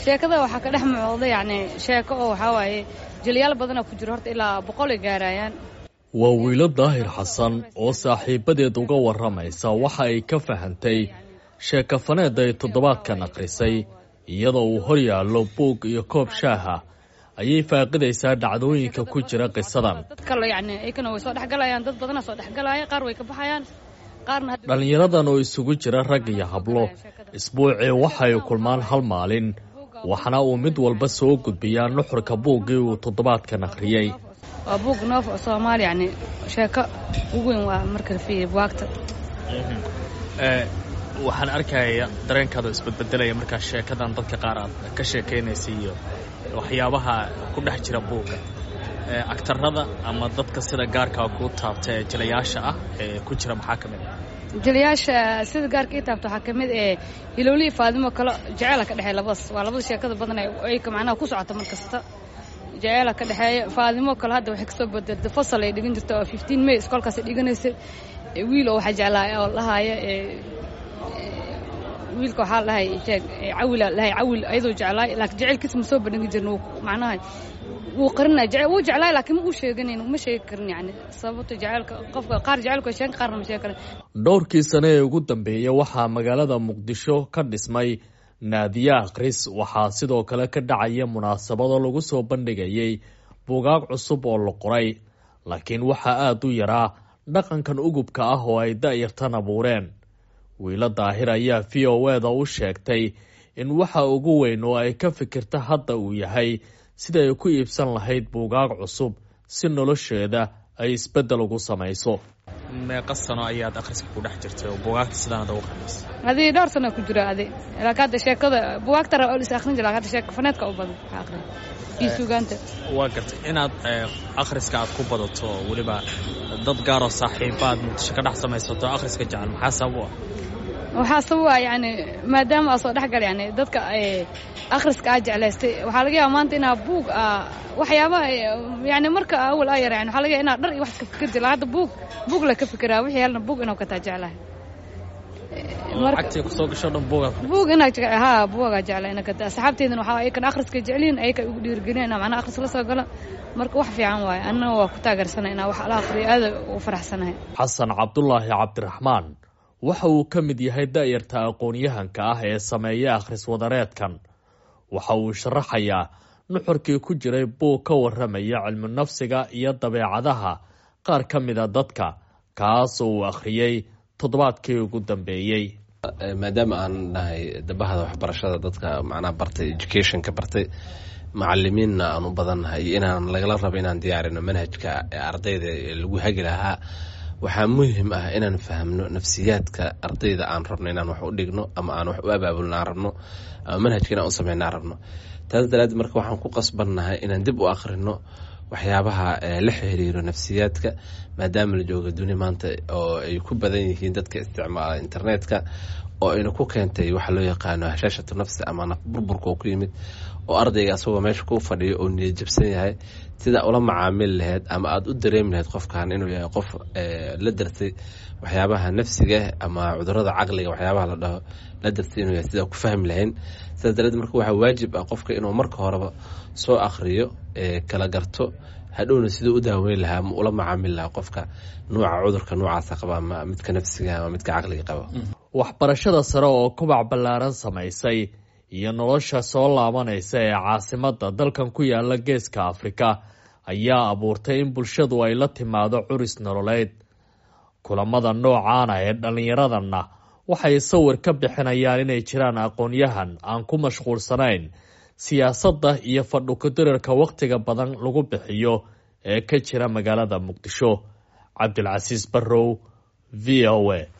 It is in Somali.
sheekada waxaa ka dhex muuqda yacni sheeko oo waxaa waaye jilyaal badana ku jiro horta ilaa boqol ay gaarayaan waa wiilo daahir xasan oo saaxiibadeed uga warramaysa waxa ay ka fahantay sheekafaneed ay toddobaadkan akhrisay iyadoo uu hor yaallo buug iyo koob shaaha ayay faaqidaysaa dhacdooyinka ku jira qisadan dad kale yacni iyakana way soo dhexgalayaan dad badana soo dhexgalaya qaar way ka baxayaan qaarna dhallinyaradan oo isugu jira rag iyo hablo isbuucii waxay kulmaan hal maalin waxna uu mid walba soo gudbiyaa nuxurka buuggii uu toddobaadkan akhriyey waa buug noof soomaali yacni sheeko ugu weyn waa marka fiiriya buwaagta waxaan arkaya dareenkaada isbedbedelaya markaa sheekadan dadka qaar aad ka sheekaynaysa iyo waxyaabaha ku dhex jira buugga agtarada ama dadka sida gaarkaa kuu taabta ee jilayaasha ah ee ku jira maxaa ka mid ah jiliyaasha sida gaarka ii taabta waxaa ka mid ee hilowlihii faadimo kale jeceela ka dhexeeya labadaas waa labada sheekada badan ay macnaha ku socota mar kasta jeceela ka dhexeeya faadimo kale hadda waxay kasoo bedeltay fasal ay dhigan jirta oo fifteen may iskoolkaasay dhiganaysay wiil oo waxaa jeclaa oo lahaaya wiilka waxaa lahay jeeg cawila lahay cawil ayadoo jeclaay laakiin jecelkiisa ma soo bandhigi jirna macnaha wuu qarinaya jecel wuu jeclaay laakiin ma uu sheeganayn ma sheegi karin yacni sababto jecelka qofka qaar jecelku ay sheegan qaarna ma sheegi karin dhowrkii sane ee ugu dambeeyey waxaa magaalada muqdisho ka dhismay naadiye akhris waxaa sidoo kale ka dhacaya munaasabado lagu soo bandhigayay buugaag cusub oo la qoray laakiin waxaa aada u yaraa dhaqankan ugubka ah oo ay da'yartan abuureen wiilo daahir ayaa v o eda u sheegtay in waxa ugu weyn oo ay ka fikirta hadda uu yahay sida ay ku iibsan lahayd buugaag cusub si nolosheeda ay isbeddel ugu samayso meeqa sano ayaad akhriska ku dhex jirtay oo buugaagta sidaanad ugu qamaysay adii dhowr sano ku jira adi laakiin hadda sheekada buugaagta ra is akhrin jira hadda sheeka faneedka u badan waxaa akhrin iyo suugaanta waa gartay inaad akhriska aad ku badato oo weliba dad gaaroo saaxiibaad muqdisho ka dhex samaysato akhriska jecel maxaa sabab u ah waxaa sababa yani maadaama aa soo dhexgal yani dadka akhriska aa jeclaystay waxaa laga yaaba maanta inaa buug waxyaabaha yani marka awal aa yara yani waxaa laga yaaba inaa dhar iyo wax ka fikir jira hadda buug buug la ka fikiraa wixii helna buug inuu kataa jeclahay lacagtii kusoo gasho dhan buugaad buug inaa ha buugaa jeclaa ina kataa asxaabteedana waxaa ayakan akhriska jecliin ayaka ugu dhiirigelin inaa macnaha akhris la soo galo marka wax fiican waaye annana waa ku taageersana inaa wax la akhriyo aada u faraxsanahay xasan cabdulaahi cabdiraxmaan waxa uu ka mid yahay da'yarta aqoon-yahanka ah ee sameeya akhris wadareedkan waxa uu sharaxayaa nuxurkii ku jiray buug ka warramaya cilmu nafsiga iyo dabeecadaha qaar ka mida dadka kaas oo uu akhriyey toddobaadkii ugu dambeeyey maadaama aan nahay dabahada waxbarashada dadka macnaha bartay educationka bartay macalimiinna aan u badannahay iyo inaan lagala rabo inaan diyaarino manhajka ardayda lagu hagi lahaa waxaa muhim ah inaan fahmno nafsiyaadka ardayda aan rabno inaan wax u dhigno ama aan wax u abaabulno aan rabno ama manhajka inaan u sameyno aan rabno taas daraaddeed marka waxaan ku qasbannahay inaan dib u akhrino waxyaabaha la xiriiro nafsiyaadka maadaama la jooga duni maanta oo ay ku badan yihiin dadka isticmaala internetka oo ayna ku keentay waxa loo yaqaano hashaashatu nafsi ama naf burburka oo ku yimid oo ardayga asagoo meesha ku fadhiyo oo niyad jabsan yahay sidaa ula macaamili lahayd ama aada u dareemi lahayd qofkan inuu yahay qof la dartay waxyaabaha nafsiga ama cudurada caqliga waxyaabaha la dhaho la dartay inuu yahay sidaa ku fahmi lahayn sidaas dareed marka waxaa waajib ah qofka inuu marka horeba soo akhriyo kala garto hadhowna siduu u daaweyn lahaa ama ula macaamili lahaa qofka nuuca cudurka noocaasa qaba ama midka nafsiga ama midka caqliga qaba waxbarashada sare oo kubac ballaaran samaysay iyo nolosha soo laabanaysa ee caasimadda dalkan ku yaala geeska afrika ayaa abuurtay in bulshadu ay la timaado curis nololeed kulamada noocaana ee dhallinyaradanna waxay sawir ka bixinayaan inay jiraan aqoon-yahan aan ku mashquulsanayn siyaasadda iyo fadhukudirarka wakhtiga badan lagu bixiyo ee ka jira magaalada muqdisho cabdilcasiis barrow v o a